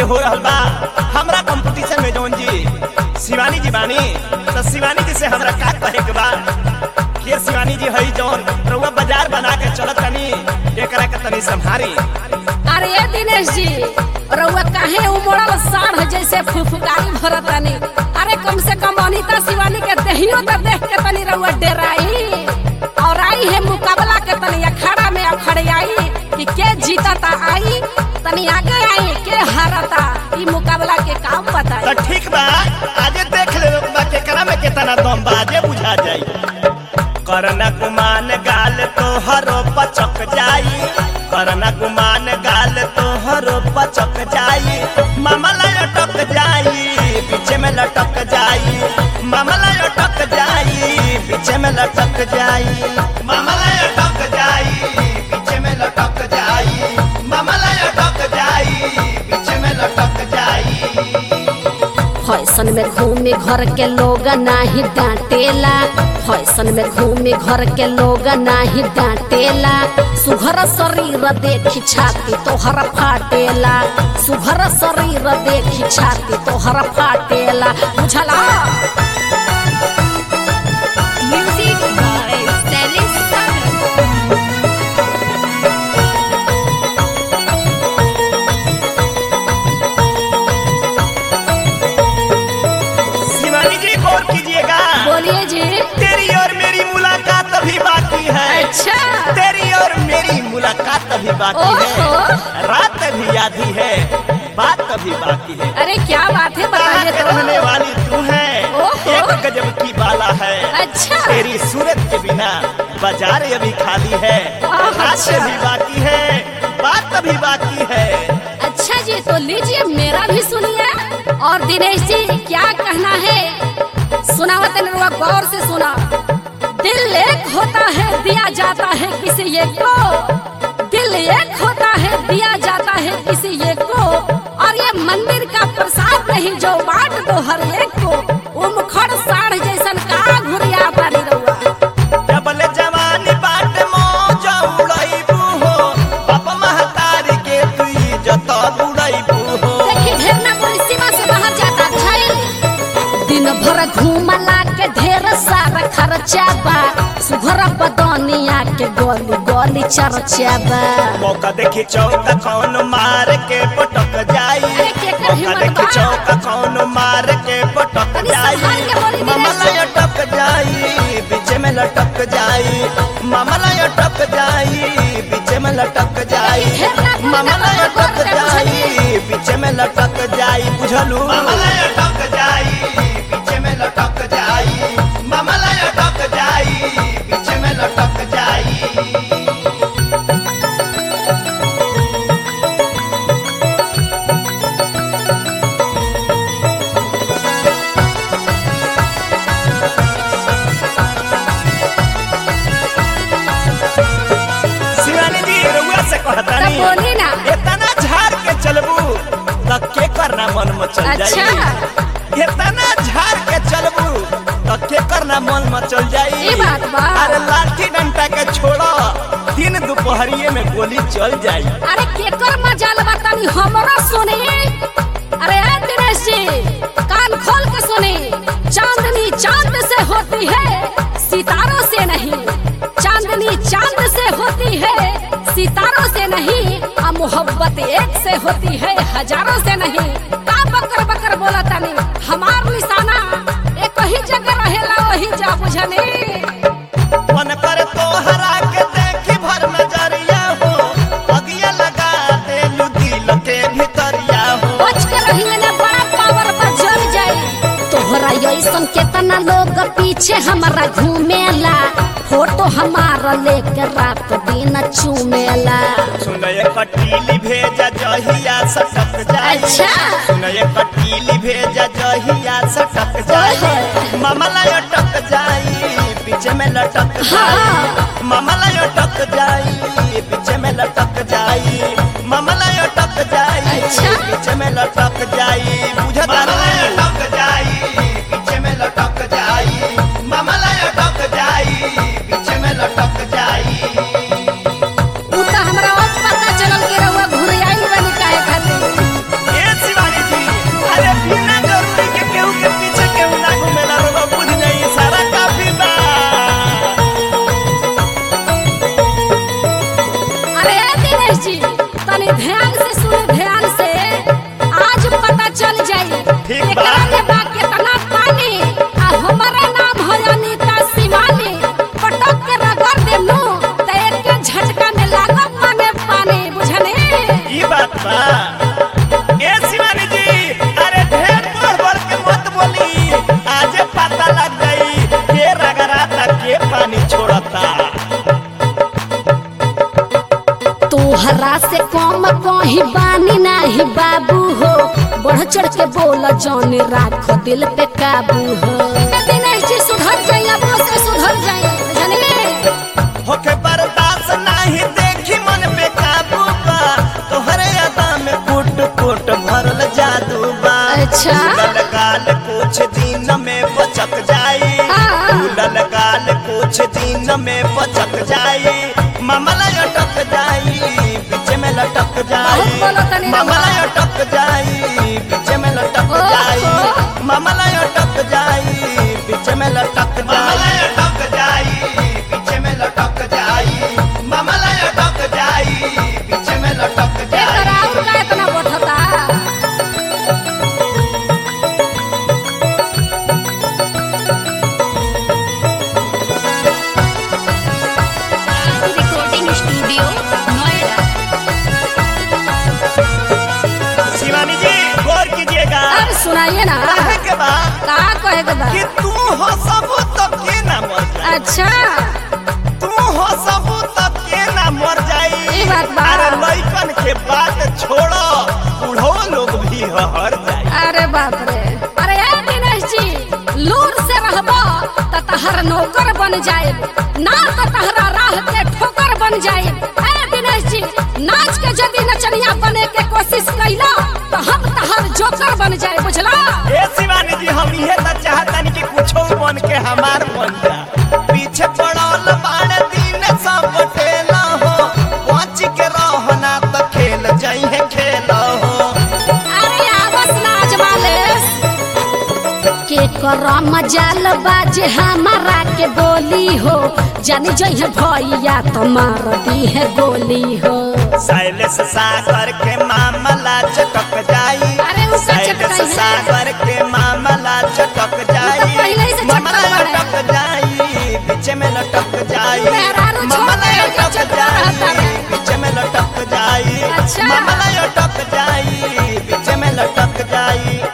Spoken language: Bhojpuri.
हो रहल बा हमरा कंपटीशन में जौन जी शिवानी जी बानी तो शिवानी जी से हमरा का कहे के बा के शिवानी जी हई जौन रउआ बाजार बना के चलत तनी एकरा के तनी संभारी अरे ये दिनेश जी रउआ काहे उमड़ल साढ़ जैसे फुफकारी भरतानी अरे कम से कम अनिता शिवानी के देहियो तो देख के तनी रउआ डेराई और आई है मुकाबला के तनी अखाड़ा में अखड़े आई कि के जीतता आई तनी आगे आई के हारता ई मुकाबला के काम तो बताई ठीक बा आजे देख ले बा केकरा में केतना दम बा आजे बुझा जाई करना गुमान गाल तो हरो पचक जाई करना गुमान गाल तो हरो पचक जाई मामला अटक जाई पीछे में लटक जाई मामला अटक जाई पीछे में लटक जाई मामला अटक जाई पीछे में लटक जाई मामला अटक जाई पीछे में लटक जाई फैशन में घूमी घर के लोग नाही डांटेला फैशन में घूमी घर के लोग नाही डांटेला सुघर शरीर देखी छाती तोहर फाटेला सुघर शरीर देखी छाती तोहर फाटेला बुझला Music by Stylish Sagar. Shivani जी गौर कीजिएगा बोलिए जी तेरी और मेरी मुलाकात अभी बाकी है अच्छा तेरी और मेरी मुलाकात अभी बाकी है ओहो। रात अभी आधी है बात अभी बाकी है अरे क्या बात है कहाँ बताइए के तो रहने वाली तू है ओहो। एक गजब की बाला है अच्छा। तेरी सूरत के बिना बाजार अभी खाली है आह, रात अच्छा। अभी बाकी है बात अभी बाकी है अच्छा जी तो लीजिए मेरा भी सुनिए और दिनेश जी क्या कहना है सुनाओ तनुआ गौर से सुना दिल एक होता है दिया जाता है किसी एक को दिल एक होता है दिया जाता है किसी एक को और ये मंदिर का प्रसाद नहीं जो बांट दो हर एक को उमखड़ साढ़ जैसन का घुरिया पानी रहुआ डबल जवानी बाट मौज उड़ैबू हो बाप महतारी के तू जत बुड़ैबू हो देखी ढेर ना कोई सीमा से बाहर जाता छै दिन भर घूमला के ढेर सारा खर्चा बा सुघर बदनिया के गोली गोली चर्चा बा मौका देखी चौका कौन मार के पटक जाई अरे केकर मौका हिम्मत देखी बा? चौका कौन मार के पटक अरे जाई संभाल के बोली दिनेश। मामला अटक जाई बीच में लटक जाई मामला अटक जाई बीच में लटक जाई ढेर ना बोल मामला ना बोल, अटक बोल, जाई बीच में लटक जाई बुझलू मामला अटक जाई बीच में लटक जाई मामला अटक जाई बीच में लटक जाई शिवानी जी रउआ से कहता तब बोली ना इतना झाड़ के चलबू त के करना मन में चल जाई अच्छा। इतना झाड़ के चलबू त के करना मन में चल जाई ई बात बा। अरे लाठी डंडा के छोड़ो दिन दोपहरिये में गोली चल जाई अरे केकर मजाल बतानी हमरा सुनी अरे ए दिनेश जी कान खोल के सुनी चांदनी चांद से होती है सितारों से नहीं चांदनी चांद से होती है सितारों से नहीं आ मोहब्बत एक से होती है हजारों से नहीं का बकर बकर बोला तनी हमार निशाना एक ही जगह रहेला वही जा बुझनी मन कर तो हरा के देखी भर नजरिया हो अगिया लगा दे दिल के भीतरिया हो बच के रहिए ना बड़ा पावर पर जल जाए तोहरा ऐसन केतना लोग पीछे हमारा घूमेला फोटो हमारा लेके रात दिन चूमेला सुनय कटीली भेजा जहिया सटक जाई अच्छा। सुनय कटीली भेजा जहिया सटक जाई ओहो। मामला अटक जाई पीछे में लटक हाँ। जाई मामला अटक जाई पीछे में लटक जाई मामला अटक जाई अच्छा। पीछे में लटक जाई बुझता मामला अटक जाई पीछे में लटक जाई मामला अटक जाई पीछे में लटक जाई उ त हमरा अब पता चलल के रहुआ घुरियाई बनी काहे खातिर ए शिवा पानी छोड़ता तोहरा से कम कहीं बानी नाही बाबू हो बढ़ चढ़ के बोल जौन राख दिल पे काबू हो दिनेश जी सुधर जाइए अब से सुधर जाइए जानिए होके बर्दाश्त नाही देखी मन पे काबू बा तोहरे अदा में कुट कुट भरल जादू बा अच्छा। फूलल गाल कुछ दिन में बचक जाई हाँ। फूलल गाल कुछ दिन में बचक जाई मामला अटक जाई बीच में लटक जाई बहुत बोलो तनी रउआ। मामला अटक जाई बीच में लटक ओहो। जाई मामला अटक जाई बीच में लटक जाई अटक जाई बीच में लटक जाई मामला अटक जाई बीच में लटक एकर और का इतना बढ़ता रिकॉर्डिंग स्टूडियो नोएडा शिवानी जी गौर कीजिएगा अब सुनाइए ना कहे के बाद का कहे के बा कि तू हो सब तो के ना मर जाए अच्छा तू हो सब तो के ना मर जाई ई बात बा। अरे लइकन के बात छोड़ो बूढ़ो लोग भी हर जाई अरे बाप रे अरे ए दिनेश जी लूर से रहबो त तहर नौकर बन जाए ना तो तहरा राह के ठोकर बन जाए ए दिनेश जी नाच के यदि नचनिया बने के कोशिश कैला तो हम तहर जोकर बन जाए बुझला ए शिवानी जी हम इहे त चाहतनी कि कुछो बन के हमार बन जा पीछे पड़ल बाड़ दिन सब बटेला हो पहुंच के रहना त खेल जाई है खेल हो अरे आवस नाच मालेस के करम जाल बाजे हमारा के बोली हो जानी जइहे भैया तो मार दी है गोली हो शैलेश सागर के मामला चटक जाई अरे उसका शैलेश चटकाई है। सागर के मामला चटक जाई तो पहले ही से मामला चटका बड़ा है। लटक जाई बीच में लटक जाई मेहरारू छोड़ मामला दे, जो लटक चटका रहता जाई है। बीच में लटक जाई अच्छा। मामला लटक जाई बीच में लटक जाई